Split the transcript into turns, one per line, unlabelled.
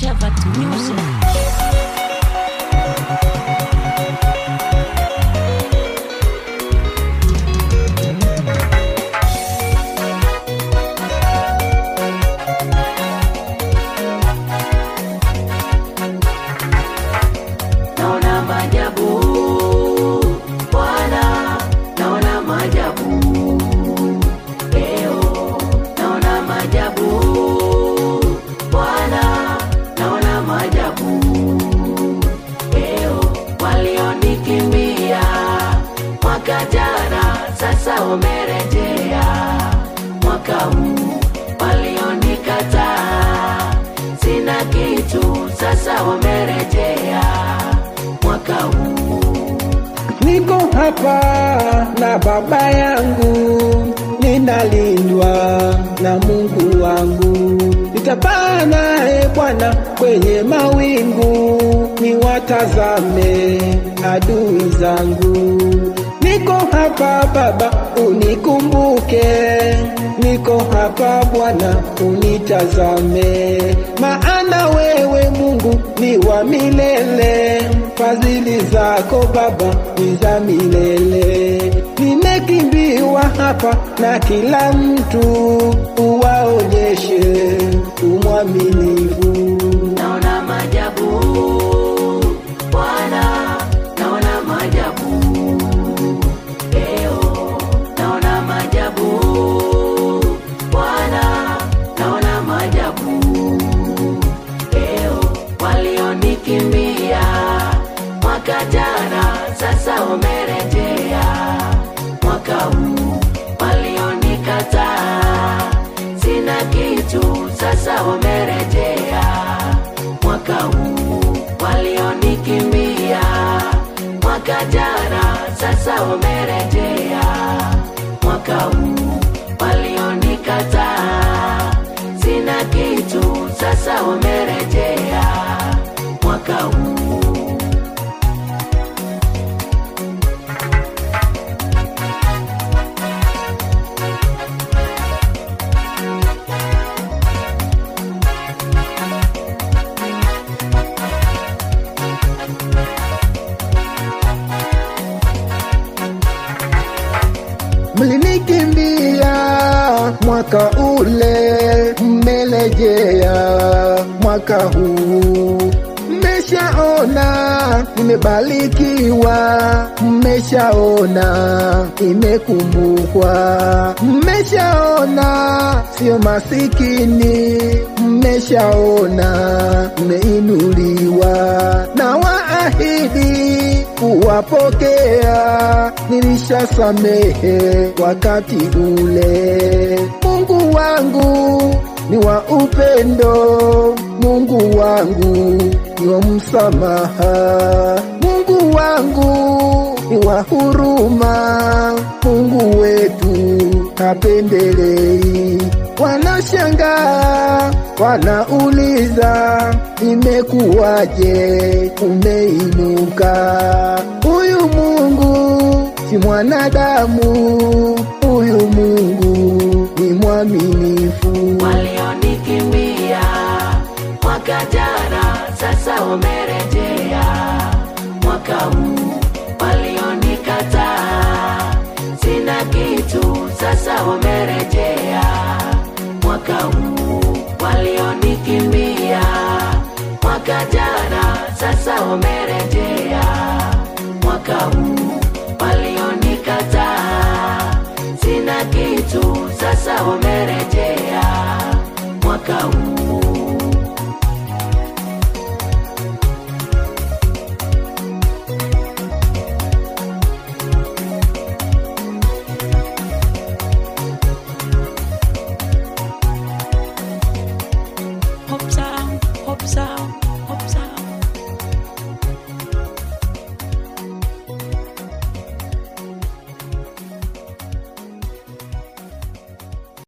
Shavat Music.
naona majabu Bwana, naona majabu leo, naona majabu Bwana, naona majabu leo. Walionikimbia mwaka jana, sasa wamerejea mwaka huu. Walionikataa sina kitu, sasa wamerejea mwaka huu.
Niko hapa na baba yangu, ninalindwa na Mungu wangu. Nitapaa naye Bwana kwenye mawingu, niwatazame adui zangu. Niko hapa Baba, unikumbuke. Niko hapa Bwana, unitazame, maana wewe Mungu ni wa milele, fadhili zako Baba ni za milele. Nimekimbiwa hapa na kila mtu, uwaonyeshe umwaminifu.
naona majabu Bwana, naona majabu leo, naona majabu Bwana, naona majabu leo. Walionikimbia mwaka jana, sasa wamerejea mwaka huu. Walionikataa sina kitu, sasa wamerejea mwaka huu. Walionikimbia mwaka jana, sasa wamerejea mwaka huu. Walionikataa sina kitu, sasa wamerejea mwaka huu.
Mlinikimbia mwaka ule, mmelejea mwaka huu. Mmeshaona nimebarikiwa, mmeshaona nimekumbukwa, mmeshaona sio masikini, mmeshaona mmeinuliwa na waahidi kuwapokea, nilishasamehe wakati ule. Mungu wangu ni wa upendo, Mungu wangu ni wa msamaha, Mungu wangu ni wa huruma, Mungu wetu hapendelei. Wanashangaa, wanauliza, imekuwaje umeinuka? Huyu Mungu si mwanadamu, huyu Mungu ni mwaminifu.
walionikimbia mwaka jana, sasa wamerejea mwaka huu. Walionikataa sina kitu, sasa wamerejea mwaka huu. Walionikimbia mwaka jana, sasa wamerejea mwaka huu. Walionikataa sina kitu, sasa wamerejea mwaka huu.
Hope sound, hope sound.